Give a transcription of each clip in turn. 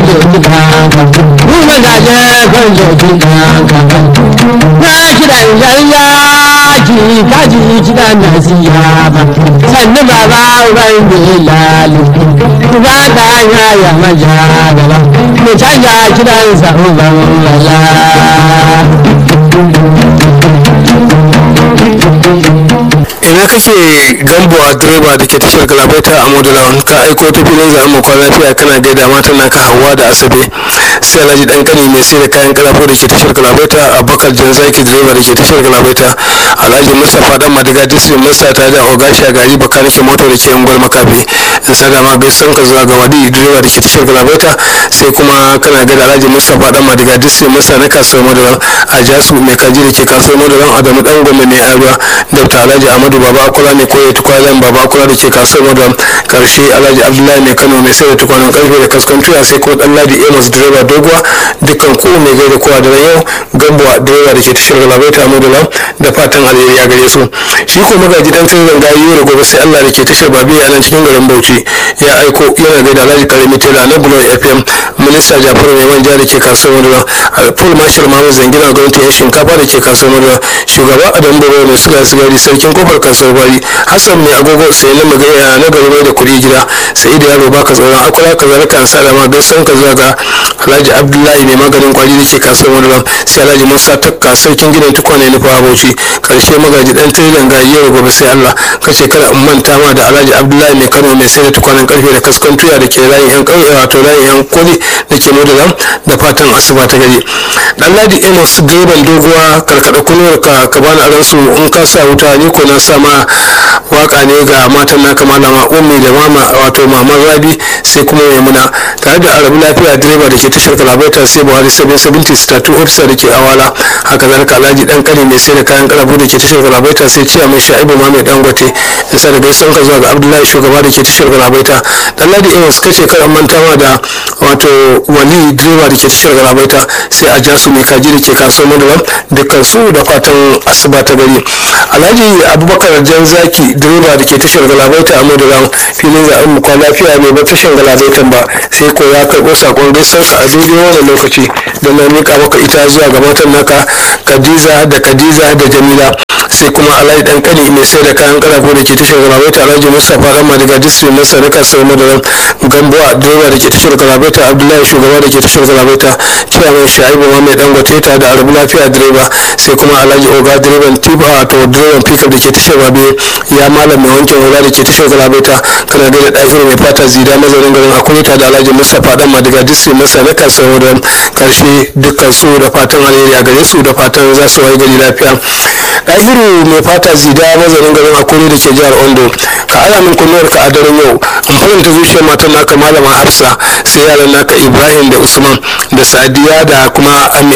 doki kanka mu mazaje kan doki kanka na kiɗan yaryaji kaji kiɗan nasiya ba sannu baba uban bilalu ba ta yaya maja gaba mu canja kiɗan sa uban lala ina kake gambuwa direba da ke tashar galabaita a modulawan ka aiko ta filin zaɓen makon lafiya kana gaida matan naka hawa da asabe sai alhaji dan kani mai sai da kayan karafo da ke tashar galabaita a bakar jan zaki direba da ke tashar galabaita alhaji mustapha dan madiga disri masa ta da ogashi a gari bakanike moto da ke unguwar makafi in sada ma gaisan ka zuwa ga wadi direba da ke tashar galabaita sai kuma kana gaida alhaji mustapha dan madiga disri masa na kasuwar modulawan a jasu mai kaji da ke kasuwar modulawan adamu dan gome mai aruwa dr alhaji amadu baba kula ne koya tukwanen baba kula da ke kasuwar modern karshe alhaji abdullahi mai kano mai sayar da tukwanen karfe da kaskon tuya sai kuma dan ladi amos direba doguwa dukkan ku mai gaida kowa da yau gambuwa direba da ke tashar galabaita modern da fatan alheri a gare su shi ko magaji dan tun zanga yi da gobe sai allah da ke tashar babi a nan cikin garin bauchi ya aiko yana gaida alhaji karami tela na bulon fm minista jafaru mai manja da ke kasuwar modern full marshal mamu zangina gwamnati yan shinkafa da ke kasuwar modern shugaba adam baba mai sula sigari sarkin kofar kasuwar bari hassan mai agogo sai na magana na gari mai da kuɗi gida sai da yaro baka tsoron akwai ka zara kan sada ma gaisan ka zuwa ga alhaji abdullahi mai maganin kwari da ke kasuwar wani sai alhaji musa takka sarkin gidan tukwane na fawa bauchi karshe magaji dan tilan ga yau gobe sai allah kace kada in manta ma da alhaji abdullahi mai kano mai sai da tukwanen karfe da kaskon tuya da ke layin yan ƙauye wato layin yan koli da ke modalam da fatan asuba ta gari dan ladi amos direban doguwa karkada kunuwar ka ka bani aransu in ka sa wuta ni ko na sama waka ne ga matan naka malama ummi da mama wato maman rabi sai kuma maimuna tare da arabu lafiya direba da ke tashar kalabaita sai buhari 770 statu officer da ke awala haka zalika alhaji dan kare mai sai da kayan karabu da ke tashar kalabaita sai ciya mai sha'ibu ma mai dangote da sa da gaisuwan ka zuwa ga abdullahi shugaba da ke tashar kalabaita dan ladi amos kace kar an manta ma da wato wali direba da ke tashar kalabaita sai a jasu mai kaji da ke kasuwar madaram dukkan su da fatan asuba ta gari alhaji abubakar jan zaki direba da ke tashar galabaita a madaram filin zaɓen mu kwana lafiya bai bar tashar galabaitan ba sai ko ya karɓo sakon gaisuwar a daidai wannan lokaci da na mika maka ita zuwa ga matan naka kadiza da kadiza da jamila sai kuma alhaji dan kani mai sai da kayan karafo da ke tashar galabaita alhaji mustapha rama daga district na sarika sai madaram gambuwa direba da ke tashar galabaita abdullahi shugaba da ke tashar galabaita ciyaman shaibu ma mai dangote ta da arabu lafiya direba sai kuma alhaji oga direban tiba to direban pickup da ke tashar babe ya malam mai wanke hula da ke tashar galabaita kana da ɗahir mai fata zida mazaunin garin akureta da alhaji mustapha dan madiga district na sarika sai madaram karshe dukkan su da fatan alheri a gare su da fatan za su wayi gari lafiya ɗahiru mai fata zida mazanin garin akure da ke jihar ondo ka ala min kunnuwar ka a daren yau in faranta zuciyar matan naka malama hafsa sai yaran naka ibrahim da usman da sadiya da kuma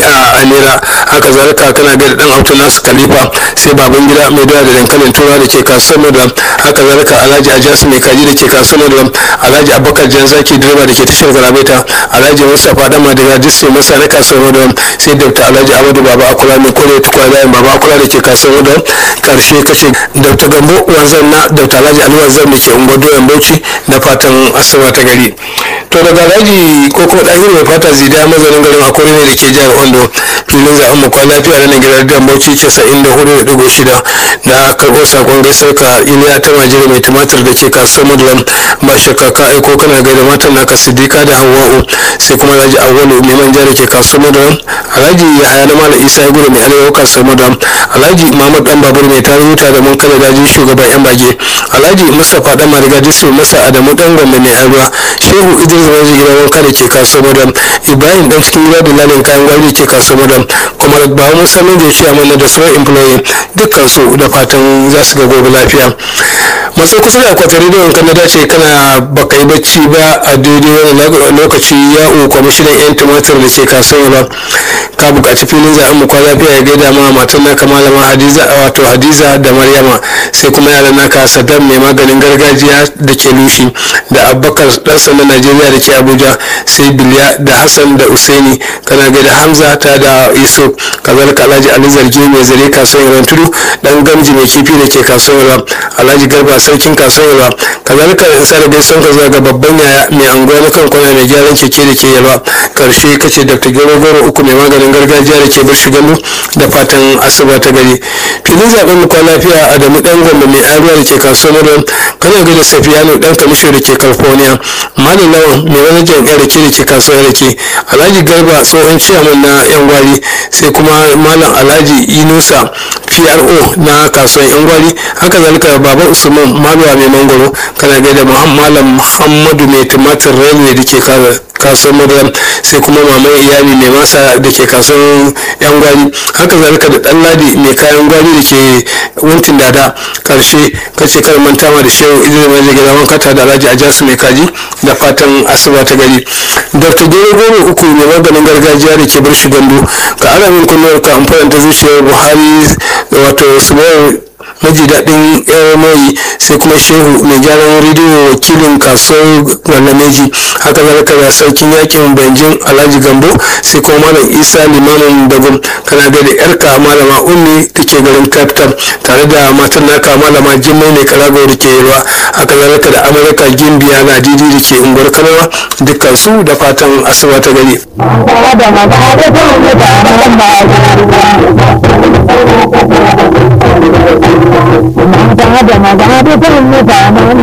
amira haka zalika kana ga da dan auto nasu khalifa sai baban gida mai doya da dankalin tura da ke kasuwar madam haka zalika alhaji ajasu mai kaji da ke kasuwar madam alhaji abubakar jan zaki direba da ke tashar garabaita alhaji mustapha dama da ya disse masa na kasuwar madam sai dr alhaji amadu baba akula mai kore tukwa bayan baba akula da ke kasuwar madam karshe kashe dr gambo wanzan na dr alhaji ali wanzan da ke unguwar doyan bauchi da fatan asuba ta gari to daga alhaji ko kuma ɗahir mai fata zida mazanin garin akure ne da ke jihar ondo filin zaɓen mu kwana lafiya na nan gidan dan bauchi casa'in da hudu da ɗigo shida da karɓo sakon gaisar ka iliya ta majiri mai tumatir da ke kasuwar madulam ba shakka ka aiko kana gaida matan naka siddiqa da hawa'u sai kuma alhaji awwalu mai manja da ke kasuwar madulam alhaji yahaya na malam isa ya gudu mai arewa kasuwar madulam alhaji mahmud dan babur mai tarin wuta da mun kala daji shugaban yan bage alhaji mustapha dan mariga disu masa adamu dan gombe mai arewa shehu idris raji gidan wanka da ke kasuwar madulam ibrahim dan cikin gida da lalin kayan gwari da ke kasuwar madulam kuma ba mu sanin da ya mana da sauran employee dukkan su da fatan za su ga gobe lafiya masu kusa da akwatin rediyon kan na dace kana baka yi bacci ba a daidai wani lokaci ya kwamishinan yan tumatir da ke kasuwar ba ka buƙaci filin zaɓen mu kwana lafiya ya gaida ma matan naka malama hadiza wato hadiza da maryama sai kuma yaran naka saddam mai maganin gargajiya da ke lushi da abubakar dan sandan najeriya da ke abuja sai biliya da hassan da usaini kana gaida hamza ta da yusuf kazalika alhaji ali zargi mai zare kasuwar yaran tudu dan gamji mai kifi da ke kasuwar yaran alhaji garba sarkin kasuwar yaran kazalika sada dai son ka zuwa ga babban yaya mai anguwa na kan kwana mai gyaran keke da ke yalwa karshe kace dr gero goro uku mai maganin gargajiya da ke bar shigalu da fatan asuba ta gari filin zaben mu kwan lafiya adamu dan gwamba mai aruwa da ke kasuwar yaran kana ga da safiyanu dan kamisho da ke california malam lawan mai wani jam'iyyar da ke da ke kasuwar rake alhaji garba tsohon ciyaman na yan gwari sai kuma malam alhaji inusa pro na kasuwar yan gwari haka zalika baba usman maluwa mai mangoro kana gaida malam muhammadu mai tumatir railway da ke kasuwar madara sai kuma maman iyali mai masa da ke kasuwar yan gwari haka zalika da dan ladi mai kayan gwari da ke wuntin dada karshe kace kar manta ma da shehu idris mai gida wankata da alhaji ajasu mai kaji da fatan asuba ta gari dr gero goro uku mai maganin gargajiya da ke bar shi gandu ka ana min kunnuwar ka amfani ta zuciyar buhari wato su maji daɗin mai sai kuma shehu mai gyaran rediyo wakilin kasuwar gwalameji haka zalika da sarkin yakin banjin alhaji gambo sai kuma malam isa limamin dagun kana da yarka malama ummi da ke garin capital tare da matan naka malama jimmai mai karago da ke yalwa haka zalika da amurka gimbiya na didi da ke unguwar kanawa dukkan su da fatan asuba ta gari. Mata da maza da mutanen